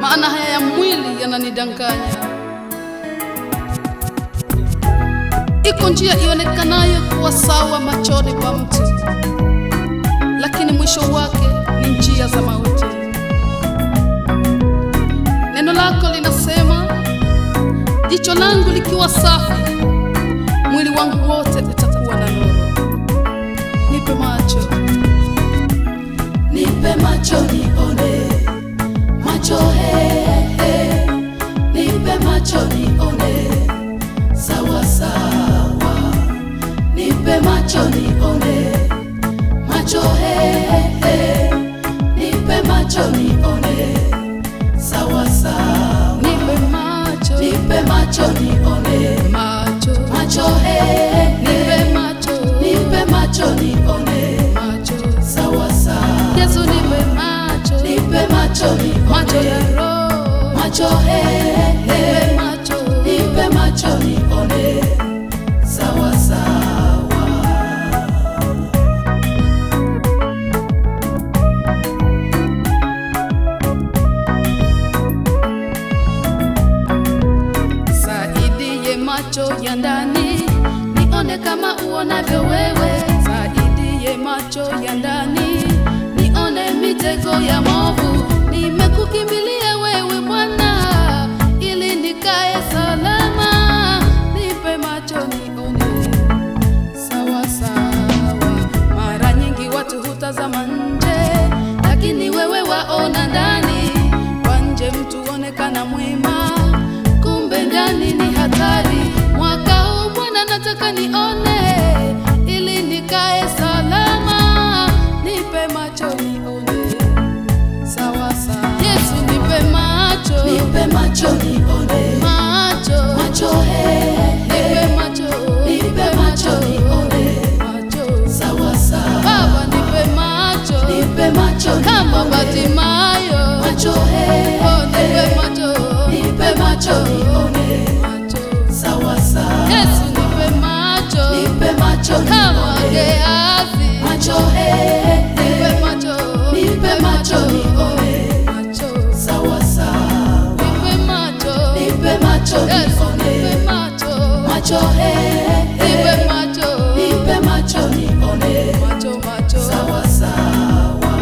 maana haya ya mwili yananidanganya. Iko njia ionekanayo kuwa sawa machoni pa mtu, lakini mwisho wake ni njia za mauti. Neno lako linasema, jicho langu likiwa safi, mwili wangu wote utakuwa na nuru. Nipe macho, Nipe macho nione, macho he, he. Nipe macho nione, sawa sawa. Nipe macho nione, macho he, he. Nipe macho nione, sawa sawa. nipe macho, Nipe macho nione, macho, macho he, he. nipe macho, Nipe macho nione, macho. sawa sawa. Yesu nipe macho, Nipe macho nione, macho ya roho, macho he, he. nipe macho, Nipe macho nione, sawa sawa. saidie macho ya ndani, nione kama uonavyo wewe. Saidie macho ya ndani, nione mitego ya movu. Nimekukimbilia wewe Bwana, ili nikae salama. Nipe macho nione sawa sawa. Mara nyingi watu hutazama nje, lakini wewe waona ndani. Kwa nje mtu onekana mwema, kumbe ndani ni hatari. Mwaka huu Bwana, nataka nione ili nikae salama. Nipe macho nione sawa sawa. Yesu nipe macho, Nipe macho nione, macho, macho he, he. nipe macho, Nipe macho nione, macho. sawa sawa. Baba nipe macho Nipe macho kama nione, Batimayo, macho he, oh nipe he. macho, Nipe macho nione, macho. sawa sawa. Yesu nipe macho Nipe macho kama nione, Gehazi, macho he, he. nipe macho, Nipe macho nione, macho, sawa sawa. nipe macho, Nipe macho Yesu nipe nione, macho, macho he, he. nipe macho, Nipe macho nione, macho, macho. sawa sawa.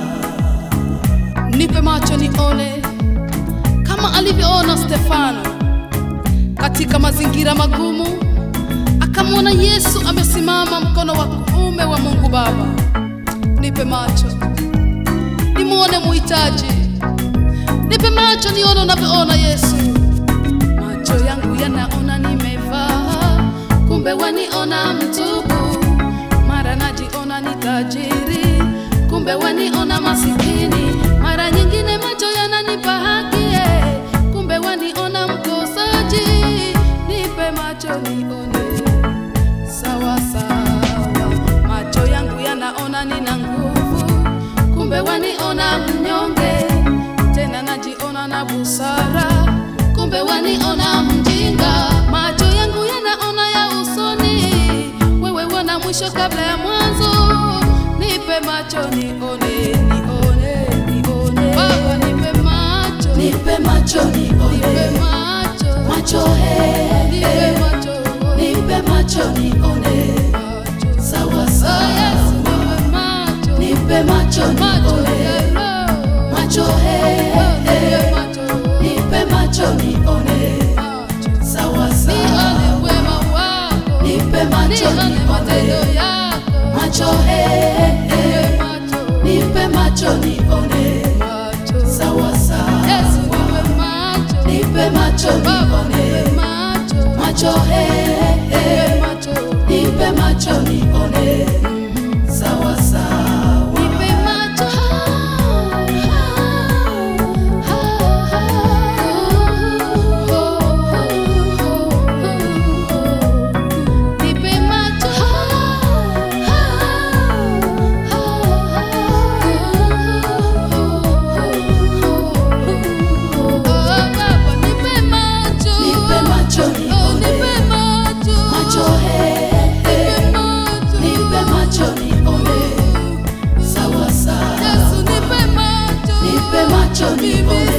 nipe macho nione kama alivyoona Stefano katika mazingira magumu, akamwona Yesu amesimama mkono wa kuume wa Mungu Baba. Nipe macho nimwone muhitaji, nipe macho nione unavyoona Yesu. Macho yangu yanaona nimevaa, kumbe waniona mtupu. Mara najiona ni tajiri, kumbe waniona masikini. Mara nyingine macho yananipa haki, eh, kumbe waniona mkosaji. Nipe macho nione sawa sawa. Macho yangu yanaona nina nguvu, kumbe waniona mnyonge. Tena najiona na busara, kumbe waniona mjinga. Macho yangu yanaona ya usoni, wewe wana mwisho kabla ya mwanzo. Nipe macho nione, nione, nione. Baba nipe macho, Nipe macho nipe nione, macho, macho he, nipe he. macho, Nipe macho nione, macho. sawa Oh, sawa. Yesu nipe macho, Nipe macho macho nione, ya roho. macho he, Oh, nipe he. macho, Nipe macho nione, macho. sawa Nione sawa. wema wako, Nipe macho nione matendo nione, yako. macho he, he. Nipe macho, Nipe macho nione, macho. sawa sawa. Yesu nipe macho, Nipe macho Baba nipe nione, macho, macho he, nipe he. macho. Nipe macho nione, sawa sawa. Nipe macho. Nipe macho. Oh, Baba, nipe macho. Nipe macho Oh, nipe nione, macho. macho he, he. Nipe macho. Nipe macho nione, sawa sawa. Yesu nipe macho. Nipe macho Mimi nione,